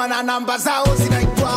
wana namba zao zinaitwa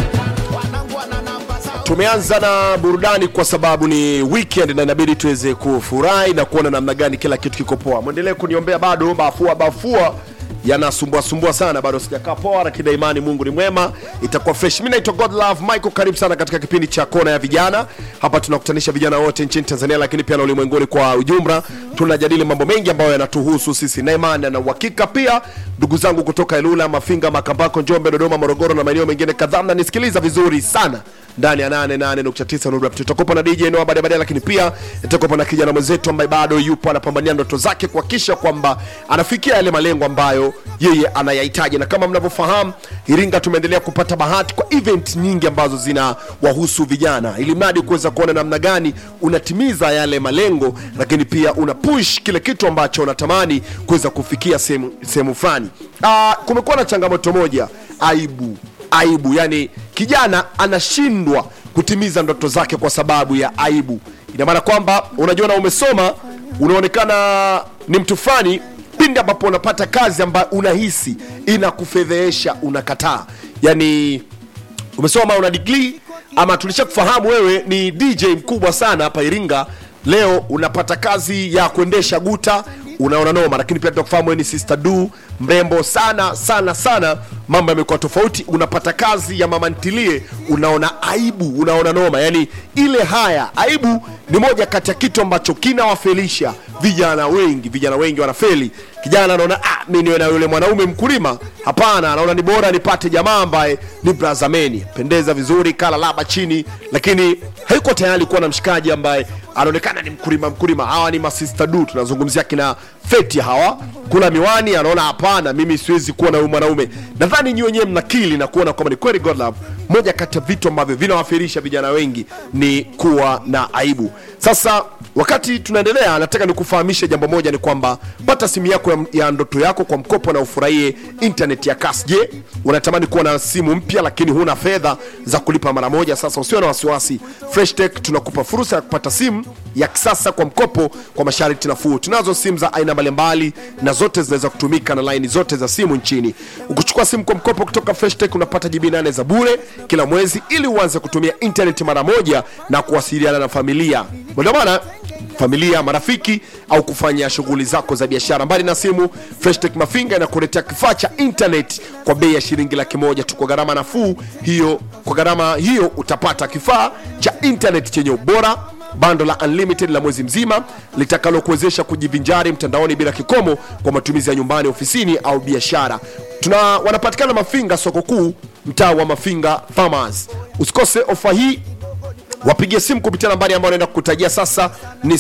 wanangu wana namba zao tumeanza na burudani kwa sababu ni weekend na inabidi tuweze kufurahi na kuona namna gani kila kitu kiko poa mwendelee kuniombea bado bafua bafua yanasumbua sumbua sana bado sijakaa poa lakini imani mungu ni mwema itakuwa fresh mi naitwa god love michael karibu sana katika kipindi cha kona ya vijana hapa tunakutanisha vijana wote nchini tanzania lakini pia na ulimwenguni kwa ujumla tunajadili mambo mengi ambayo yanatuhusu sisi na imani na uhakika pia ndugu zangu kutoka ilula mafinga makambako njombe dodoma morogoro na maeneo mengine kadhaa mnanisikiliza vizuri sana ndani ya 88.9 Nuru FM. tutakupa na DJ Noah baadaye baadaye, lakini pia tutakupa na kijana mwenzetu ambaye bado yupo anapambania ndoto zake kuhakikisha kwamba anafikia yale malengo ambayo yeye anayahitaji. Na kama mnavyofahamu, Iringa tumeendelea kupata bahati kwa event nyingi ambazo zina wahusu vijana, ili mradi kuweza kuona namna gani unatimiza yale malengo, lakini pia una push kile kitu ambacho unatamani kuweza kufikia sehemu sehemu fulani. Ah, kumekuwa na changamoto moja, aibu aibu yani kijana anashindwa kutimiza ndoto zake kwa sababu ya aibu ina maana kwamba unajiona umesoma unaonekana ni mtu fulani pindi ambapo unapata kazi ambayo unahisi inakufedhehesha unakataa yani umesoma una degree ama tulisha kufahamu wewe ni dj mkubwa sana hapa iringa leo unapata kazi ya kuendesha guta unaona noma lakini pia tunakufahamu wewe ni sister du mrembo sana sana sana mambo yamekuwa tofauti unapata kazi ya mama ntilie unaona aibu unaona noma yani ile haya aibu ni moja kati ya kitu ambacho kinawafelisha vijana wengi vijana wengi wanafeli kijana anaona ah, mi niwe na yule mwanaume mkulima hapana anaona ni bora nipate jamaa ambaye ni brazameni pendeza vizuri kala laba chini lakini hayuko tayari kuwa na mshikaji ambaye anaonekana ni mkulima mkulima hawa ni masista du tunazungumzia kina feti hawa kula miwani anaona hapana mimi siwezi kuwa na huyu mwanaume nadhani nyi wenyewe mnakili na kuona kwamba ni kweli god love moja kati ya vitu ambavyo vinawafirisha vijana wengi ni kuwa na aibu sasa wakati tunaendelea nataka nikufahamishe jambo moja ni kwamba pata simu yako ya, ya ndoto yako kwa mkopo na ufurahie internet ya kasi je unatamani kuwa na simu mpya lakini huna fedha za kulipa mara moja sasa usiwe na wasiwasi fresh tech tunakupa fursa ya kupata simu ya kisasa kwa mkopo kwa masharti nafuu tunazo simu za aina mbalimbali na zote zinaweza kutumika na laini zote za simu nchini ukichukua simu kwa mkopo kutoka fresh tech unapata jibi nane za bure kila mwezi ili uanze kutumia internet mara moja na kuwasiliana na familia ndio maana familia marafiki au kufanya shughuli zako za biashara mbali na simu freshtech mafinga inakuletea kifaa cha internet kwa bei ya shilingi laki moja tu kwa gharama nafuu hiyo kwa gharama hiyo utapata kifaa cha internet chenye ubora bando la unlimited la mwezi mzima litakalokuwezesha kujivinjari mtandaoni bila kikomo kwa matumizi ya nyumbani ofisini au biashara tuna wanapatikana mafinga soko kuu mtaa wa mafinga farmers usikose ofa hii wapigie simu kupitia nambari ambayo naenda kukutajia sasa ni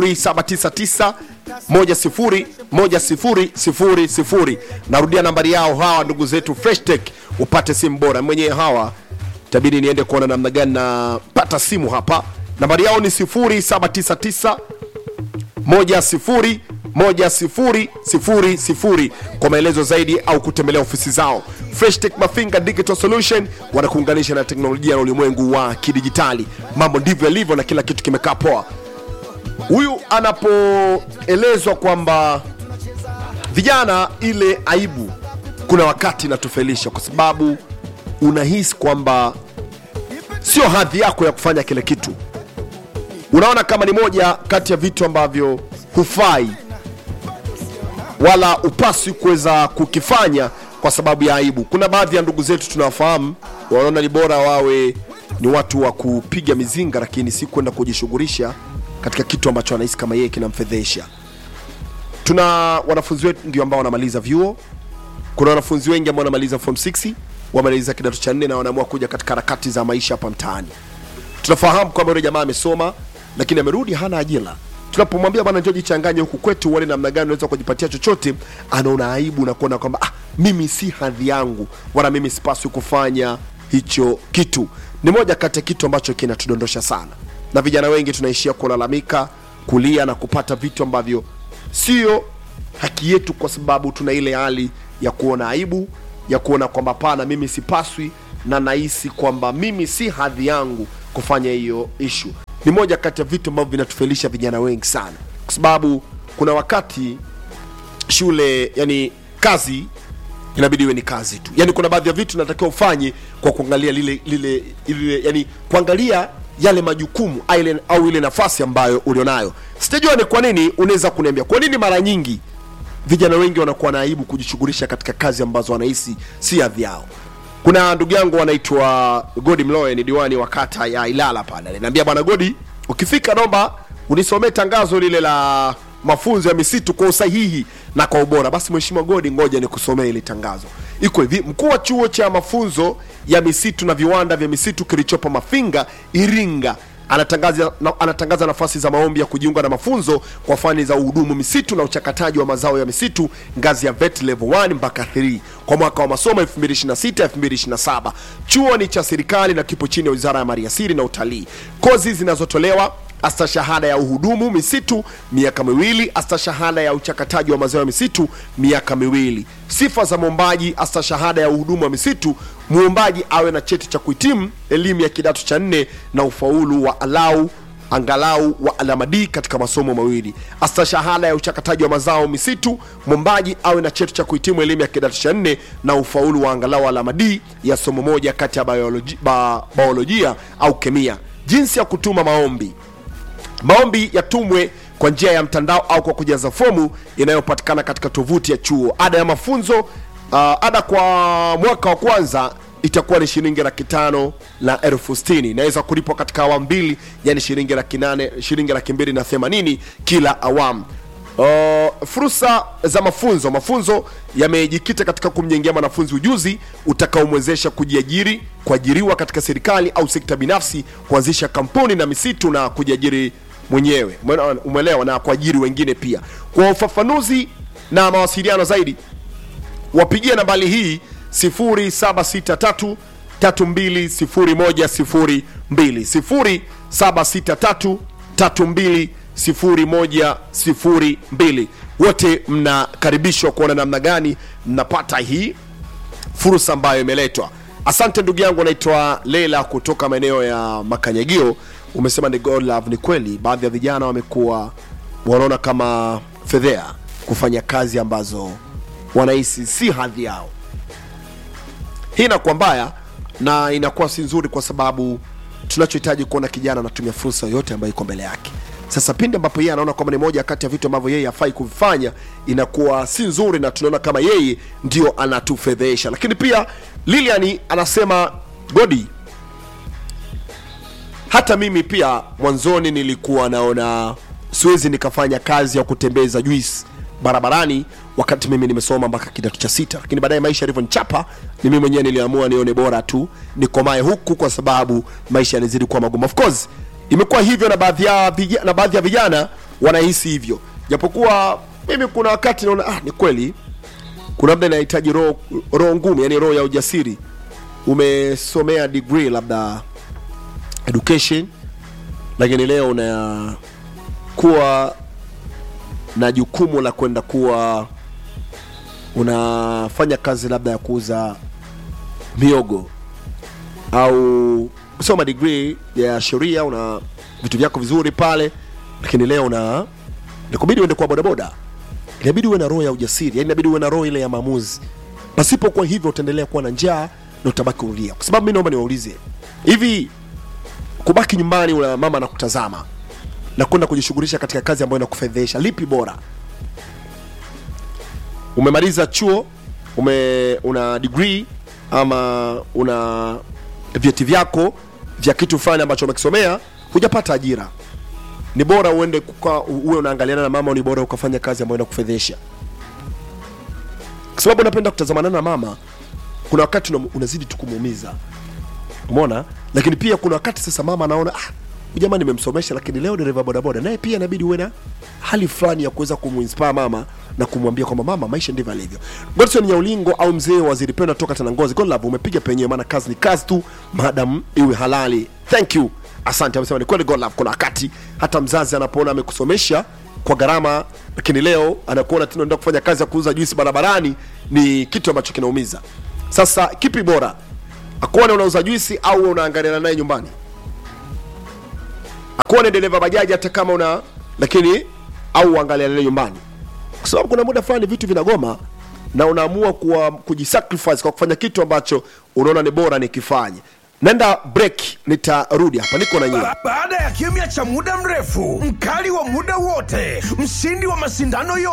0799 101000 narudia nambari yao hawa ndugu zetu freshtech upate simu bora mwenyewe hawa tabidi niende kuona namna gani napata simu hapa nambari yao ni 0799 10 1000 kwa maelezo zaidi au kutembelea ofisi zao freshtech mafinga digital solution wanakuunganisha na teknolojia na ulimwengu wa kidijitali mambo ndivyo yalivyo na kila kitu kimekaa poa huyu anapoelezwa kwamba vijana ile aibu kuna wakati inatufelisha kwa sababu unahisi kwamba sio hadhi yako ya kufanya kile kitu unaona kama ni moja kati ya vitu ambavyo hufai wala upaswi kuweza kukifanya kwa sababu ya aibu kuna baadhi ya ndugu zetu tunawafahamu wanaona ni bora wawe ni watu wa kupiga mizinga lakini si kwenda kujishughulisha katika kitu ambacho anahisi kama yeye kinamfedhesha tuna wanafunzi wetu ndio ambao wanamaliza vyuo kuna wanafunzi wengi ambao wanamaliza form 6 wamaliza kidato cha nne na wanaamua kuja katika harakati za maisha hapa mtaani tunafahamu kwamba yule jamaa amesoma lakini amerudi hana ajira tunapomwambia bwana njoo jichanganye huku kwetu uone namna gani unaweza kujipatia chochote anaona aibu na kuona kwamba ah, mimi si hadhi yangu wala mimi sipaswi kufanya hicho kitu ni moja kati ya kitu ambacho kinatudondosha sana na vijana wengi tunaishia kulalamika kulia na kupata vitu ambavyo sio haki yetu kwa sababu tuna ile hali ya kuona aibu ya kuona kwamba pana mimi sipaswi na nahisi kwamba mimi si hadhi yangu kufanya hiyo ishu ni moja kati ya vitu ambavyo vinatufelisha vijana wengi sana kwa sababu kuna wakati shule yani kazi inabidi iwe ni kazi tu yani kuna baadhi ya vitu natakiwa ufanye kwa kuangalia lile lile, lile yani kuangalia yale majukumu au ile, au ile nafasi ambayo ulionayo sijajua ni kwa nini unaweza kuniambia kwa nini mara nyingi vijana wengi wanakuwa na aibu kujishughulisha katika kazi ambazo wanahisi si hadhi yao kuna ndugu yangu anaitwa godi mloe ni diwani wa kata ya ilala pale aliniambia bwana godi ukifika naomba unisomee tangazo lile la mafunzo ya misitu kwa usahihi na kwa ubora basi mheshimiwa godi ngoja nikusomee ile tangazo iko hivi mkuu wa chuo cha mafunzo ya misitu na viwanda vya misitu kilichopo mafinga iringa anatangaza, na, anatangaza nafasi za maombi ya kujiunga na mafunzo kwa fani za uhudumu misitu na uchakataji wa mazao ya misitu ngazi ya vet level 1 mpaka 3 kwa mwaka wa masomo 2026 2027 chuo ni cha serikali na kipo chini ya wizara ya maliasili na utalii kozi zinazotolewa astashahada ya uhudumu misitu miaka miwili astashahada ya uchakataji wa mazao ya misitu miaka miwili sifa za mwombaji astashahada ya uhudumu wa misitu muombaji awe na cheti cha kuhitimu elimu ya kidato cha nne na ufaulu wa alau angalau wa alama D katika masomo mawili. Astashahada ya uchakataji wa mazao misitu, mwombaji awe na cheti cha kuhitimu elimu ya kidato cha nne na ufaulu wa angalau alama D ya somo moja kati ya bioloji, ba, biolojia au kemia. Jinsi ya kutuma maombi maombi yatumwe kwa njia ya mtandao au kwa kujaza fomu inayopatikana katika tovuti ya chuo ada ya mafunzo uh, ada kwa mwaka wa kwanza itakuwa ni shilingi laki tano na elfu sitini inaweza kulipwa katika awamu mbili yani shilingi laki nane shilingi laki mbili na themanini kila awamu Uh, fursa za mafunzo mafunzo yamejikita katika kumjengea mwanafunzi ujuzi utakaomwezesha kujiajiri kuajiriwa katika serikali au sekta binafsi kuanzisha kampuni na misitu na kujiajiri mwenyewe Umeona- umeelewa na kuajiri wengine pia kwa ufafanuzi na mawasiliano zaidi wapigie nambari hii 0763 320102 0763 320102 wote mnakaribishwa kuona namna gani mnapata hii fursa ambayo imeletwa asante ndugu yangu anaitwa leila kutoka maeneo ya makanyagio umesema ni God love ni kweli baadhi ya vijana wamekuwa wanaona kama fedhea kufanya kazi ambazo wanahisi si hadhi yao hii inakuwa mbaya na inakuwa si nzuri kwa sababu tunachohitaji kuona kijana anatumia fursa yoyote ambayo iko mbele yake sasa pindi ambapo yeye anaona kwamba ni moja kati ya vitu ambavyo yeye hafai kuvifanya inakuwa si nzuri na tunaona kama yeye ndio anatufedhesha lakini pia lilian anasema godi hata mimi pia mwanzoni nilikuwa naona siwezi nikafanya kazi ya kutembeza juice barabarani wakati mimi nimesoma mpaka kidato cha sita lakini baadaye maisha yalivyonichapa ni mimi mwenyewe niliamua nione bora tu nikomae huku kwa sababu maisha yanazidi kuwa magumu of course imekuwa hivyo na baadhi ya vijana, na baadhi ya vijana wanahisi hivyo japokuwa mimi kuna wakati naona ah, ni kweli kuna labda inahitaji roho roho ngumu yani roho ya ujasiri umesomea degree labda education lakini leo unakuwa na jukumu la kwenda kuwa unafanya kazi labda ya kuuza miogo au soma degree ya sheria una vitu vyako vizuri pale lakini leo una nikubidi uende kwa bodaboda inabidi uwe na roho ya ujasiri yani inabidi uwe na roho ile ya maamuzi pasipo kwa hivyo utaendelea kuwa na njaa na utabaki ulia kwa sababu mi naomba niwaulize hivi kubaki nyumbani una mama anakutazama na kwenda kujishughulisha katika kazi ambayo inakufedhesha lipi bora umemaliza chuo ume una degree ama una vyeti vyako vya kitu fulani ambacho umekisomea hujapata ajira ni bora uende kuka, uwe unaangaliana na mama au ni bora ukafanya kazi ambayo inakufedhesha kwa sababu unapenda kutazamana na mama kuna wakati una- unazidi tu kumuumiza umeona lakini pia kuna wakati sasa mama anaona ah, huyu jamaa nimemsomesha lakini leo dereva bodaboda naye pia inabidi uwe na hali fulani ya kuweza kumuinspire mama na kumwambia kwamba mama maisha ndivyo alivyo godson nyaulingo au mzee wa waziri penda toka tanangozi godlove umepiga penyewe maana kazi ni kazi tu madam iwe halali thank you asante amesema ni kweli godlove kuna wakati hata mzazi anapoona amekusomesha kwa gharama lakini leo anakuona tena unaenda kufanya kazi ya kuuza juisi barabarani ni kitu ambacho kinaumiza sasa kipi bora akuone unauza juisi au unaangaliana naye nyumbani akuone dereva bajaji hata kama una lakini au uangaliane naye nyumbani kwa sababu kuna muda fulani vitu vinagoma na unaamua kuwa, kujisacrifice kwa kufanya kitu ambacho unaona ni bora nikifanye nenda break nitarudi hapa niko na nyie Ba- baada ya kimya cha muda mrefu mkali wa muda wote mshindi wa mashindano yote